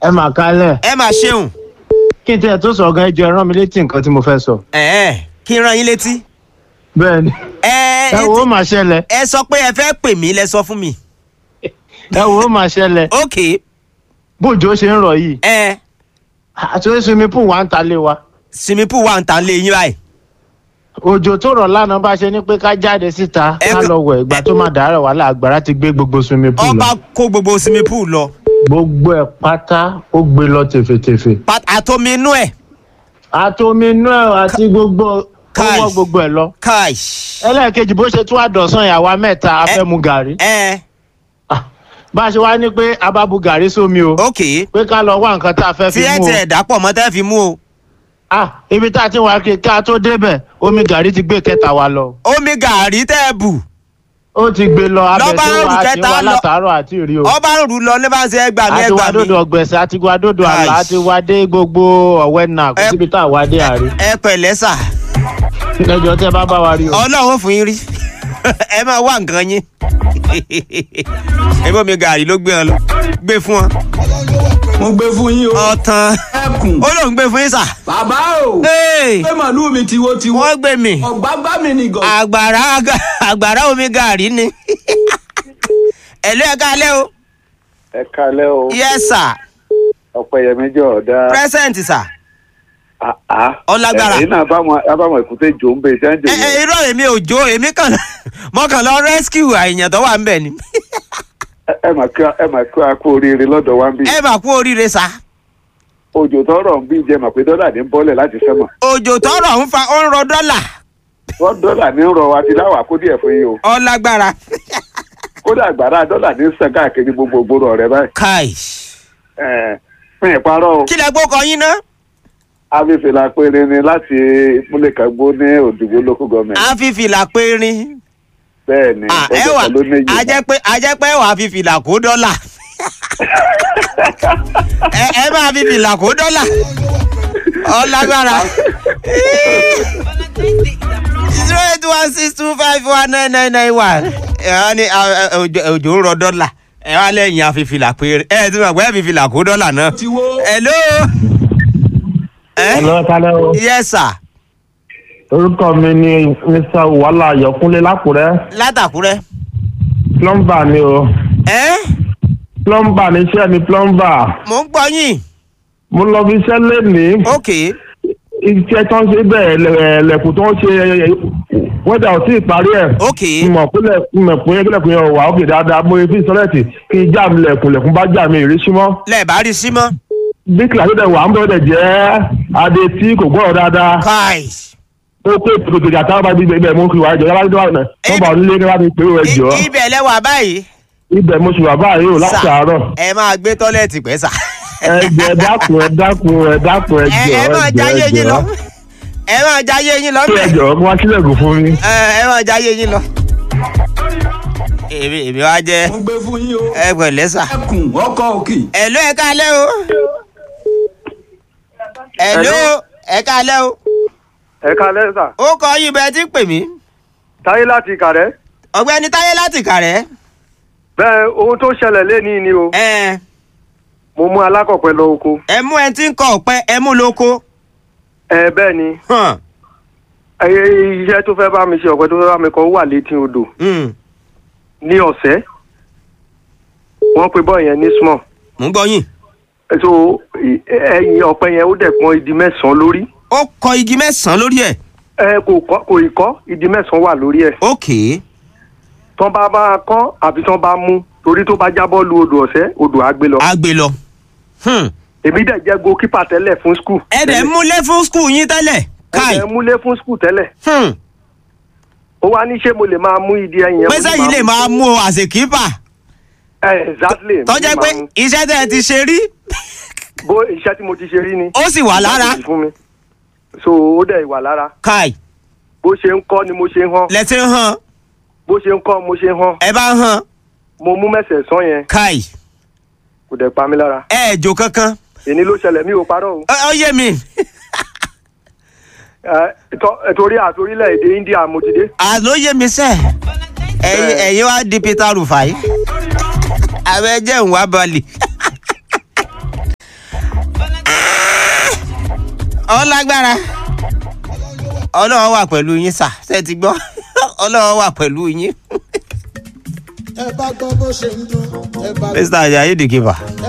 ẹ mà kálẹ̀ ẹ máa ṣeun kí n tiẹ̀ tó sọ gan ẹjọ́ ẹ rán mi létí nǹkan tí mo fẹ́ sọ. ẹ̀ẹ́ kí n rán yín létí. bẹ́ẹ̀ ni ẹ ẹ wò ó mà ṣẹlẹ̀ ẹ sọ pé ẹ fẹ́ pè mí lẹ sọ fún mi. ẹ wò ó mà ṣẹlẹ̀ ok bójò ṣe ń rọ̀ yìí ẹ àti orí swimming pool wà ń ta lé wa swimming pool wà ń tà ń lé yín báyìí. òjò tó rọ̀ lánàá bá ṣe ní pé ká jáde síta Ẹ ká kò- lọ wẹ̀ ìgbà tó máa dàárọ̀ wàhálà àgbàrá ti gbé gbogbo swimming pool ọba lọ kó gbogbo swimming pool lọ gbogbo ẹ̀ pátá ó gbé lọ tèfètèfè Pat- àtomi inú ẹ̀ àtomi inú ẹ̀ àti gbogbo ó Kai. wọ́ gbogbo ẹ̀ lọ káì. ẹlẹ́ẹ̀kejì bó ṣe tún àdọ̀sán ìyàwó mẹ́ta a fẹ́ mu gàrí ẹ Ah, bá a ṣe wá ní pé a bá bu gàrí sómi o ok pé ká lọ wá nǹkan tá a fẹ́ tí fi ẹ mú o tiẹ̀ dàpọ̀ mọ́ tẹ́ fi mú o. ah ibi tá a ti wá kí ká tó débẹ̀ omi gàrí ti gbé kẹta wa lọ omi gàrí tẹ́ ẹ bù ó ti gbé lọ abẹ Lọ́ba tó rù wá àti kẹta wá lọ. látàárọ̀ àti ìrí o ọba ń rù lọ ní bá ń ṣe ẹgbàá mi àti wá ẹgbàá mi. dòdò ọgbẹ̀sẹ̀ àti wá dòdò àlà Kai. àti wá dé gbogbo ọ̀wẹ́ náà kò Ẹ- síbi tá a wá dé àrí ẹ pẹ̀lẹ́ sà ẹjọ́ tẹ́ bá bá wa rí o. ọlọ́run fún yín rí ẹ máa wá nǹkan yín ẹbí omi gàrí ló gbé ọ lọ gbé fún ọ mo gbé fún yín o. ọtàn ẹkùn ó lóun gbé fún yín sà bàbá o. Hey, pé màlúù mi tiwo-tiwo. wọ́n gbé mi ọ̀gbágbá mi nìgàn. àgbàrá àgbàrá omi gàrí ni ẹ̀lú ẹ̀ kálẹ̀ o ẹ kalẹ́ o yes sir ọpẹ́yẹmí jọ ọdá present sir àá Ọlágbára. ẹ̀yin náà báwọn abáwọn èkúté jò ń bẹ ìṣẹ́ǹjẹ ẹ ẹ irọ́ èmi ò jó èmi kàn mọ́ kàn lọ rescue àìyàn tó wà ń bẹ̀ ni ẹ mà kí ẹ mà kí a kú oríire lọ́dọ̀ wa ń bí ẹ mà kú oríire sá òjò tọrọ ń bí jẹ mà pé dọ́là ní bọ́lẹ̀ láti sẹ́mọ̀ òjò tọrọ ń fa ó ń rọ dọ́là wọ́n dọ́là ní rọ àti láwà kó díẹ̀ fún yín o ọlágbára kódà àgbàrá dọ́là ní sàn káàkiri gbogbo ògbóró ọ̀rẹ́ báyìí kai ẹ̀ fún ìparọ́ o kí lẹ gbókọ yín ná afẹ́fẹ́lá péré ni láti ìpínlẹ̀ kagbó ní òdìgbò local government à ń fi fìlà périn bẹ́ẹ̀ ni Ah, ẹ ọjọ́ wà kan ló méjì a jẹ́ pé a jẹ́ pé wàá fi fìlà kó dọ́là ẹ ẹ máa fi fìlà kó dọ́là ọlágbára zero eight one six two five one nine nine nine one ẹ wá ní ah, ah, òjò òjò ń rọ dọ́là ẹ wá lẹ́yìn àfìfìlà péré ẹ ti mọ̀ pé ẹ fi fìlà kó dọ́là náà tiwo. hello. ẹ Hello, kálẹ̀ o. yes sir orúkọ mi ni mr wàhálà ayọ̀kúnlé lákùrẹ́ látàkúrẹ́ plumber ni o ẹ plumber ni iṣẹ́ mi plumber mò ń gbọ́ yín mo lọ bí iṣẹ́ lénìí ok iṣẹ́ tó ń ṣe bẹ́ẹ̀ lẹ̀- lẹ̀kùn tó ń ṣe wẹ́dà ò tí ì parí ẹ̀ ok mọ̀ pé mọ̀ pé lẹ̀kùn yẹn wà ókè dáadáa mo fi sọ́lẹ̀tì kí n já mi lẹ̀kùn lẹ̀kùn bá já mi ìrísí mọ́ lẹ́ẹ̀bá rí sí mọ́ bí kìláṣí dẹ̀ wà ń bọ̀ dẹ̀ jẹ́ adé tí kò gbọ́dọ̀ dáadáa kai ó pé tòtò ìjà táwọn bá bí ibẹ̀ mo fi wà ẹjọ́ yàrá tó wà náà wọ́n bá onílé ní wàá fi pé ó ẹjọ́ I- ibẹ̀ lẹ́wà báyìí ibẹ̀ mo sì wà báyìí o láti Sà, àárọ̀ ẹ máa gbé tọ́lẹ̀tì pẹ́ sà ẹjẹ dákun ẹ dákun ẹ dákun ẹ ẹjọ ẹ máa jáyé ẹjọ yín lọ ẹjọ ẹ máa jáyé yín lọ bẹ́ẹ̀ ẹjọ kí wọn sílẹ̀kùn fún mi. ẹ ẹ máa jáyé yín lọ. èmi èmi wá jẹ mo gbé fún yín o. ẹ pẹ̀lẹ́ sà ẹkùn ọkọ òkè. ẹ̀lú ẹ káalẹ́ o ẹ̀lú ẹ káalẹ́ o ẹ kalẹ́ sà ó kọ yín bẹ́ẹ̀ tí ń pè mí táyé láti kàrẹ́ ọ̀gbẹ́ni táyé láti kàrẹ́ bẹ́ẹ̀ ohun tó ṣẹlẹ̀ lẹ́ni ni o ẹ mo mú alákọ̀pẹ́ lọ oko ẹ mú ẹ tí ń kọ ọ̀pẹ ẹ mú lóko ẹ bẹ́ẹ̀ ni hàn ẹ iṣẹ́ tó fẹ́ bá mi ṣe ọ̀pẹ tó fẹ́ bá mi kọ́ wà létí odò hmm, ní ọ̀sẹ́ wọ́n pe bọ́ọ̀ yẹn ní small mò ń gbọ́ yín so ì- ẹ̀yìn ọ̀pẹ yẹn ó dẹ̀ pọ́n ìdí mẹ́sàn-án lórí ó kọ igi mẹ́sàn-án lórí ẹ̀ ẹ kò kọ́ kò ì kọ́ ìdí mẹ́sàn-án wà lórí ẹ̀ ókè tán bá bá kọ́ àbí tán bá mú torí tó bá jábọ́ lu odò ọ̀sẹ́ odò á gbé lọ á gbé lọ. Hmm. èmi dẹ̀ jẹ́ goalkeeper tẹ́lẹ̀ fún skul ẹ dẹ̀ ń múlé fún skul yín tẹ́lẹ̀ káì ẹ múlé fún skul tẹ́lẹ̀ Hmm. ó wá ní ṣé mo lè máa mú ìdí ẹ̀yìn yẹn mo ní pẹ́sẹ́ yìí lè máa mú o as a keeper ẹ exactly mo ní tọ́jẹ́ pé máa mú. iṣẹ́ tẹ́ ẹ ti ṣe rí bó iṣẹ́ tí mo ti ṣe rí ni ó sì wà lára fún mi so ó dẹ̀ wà lára káì bó ṣe ń kọ́ ni mo ṣe ń hàn lẹ́tí ń hàn bó ṣe ń kọ́ mo ṣe ń hàn ẹ bá ń hàn mo mú mẹ́sẹ̀ sán yẹn káì kò dẹ̀ pa mí lára ẹ ẹ̀ jò kankan èní ló ṣẹlẹ̀ mi ò parọ́ o Ó ó yé mi Ẹ, tọ́- ẹ, torí àtorílẹ̀ èdè India mo ti dé àló yé mi sẹ́ ẹ̀yin ẹ̀yin wá di Peter Rufai àwọn ẹjẹ́ ń wá balẹ̀ ọlágbára ọlọ́run wà pẹ̀lú yín sà ṣe ti gbọ́ ọlọ́run wà pẹ̀lú yín. ẹ bá gbọ́ bó ṣe ń dún ẹ bá mr ajayi the keeper.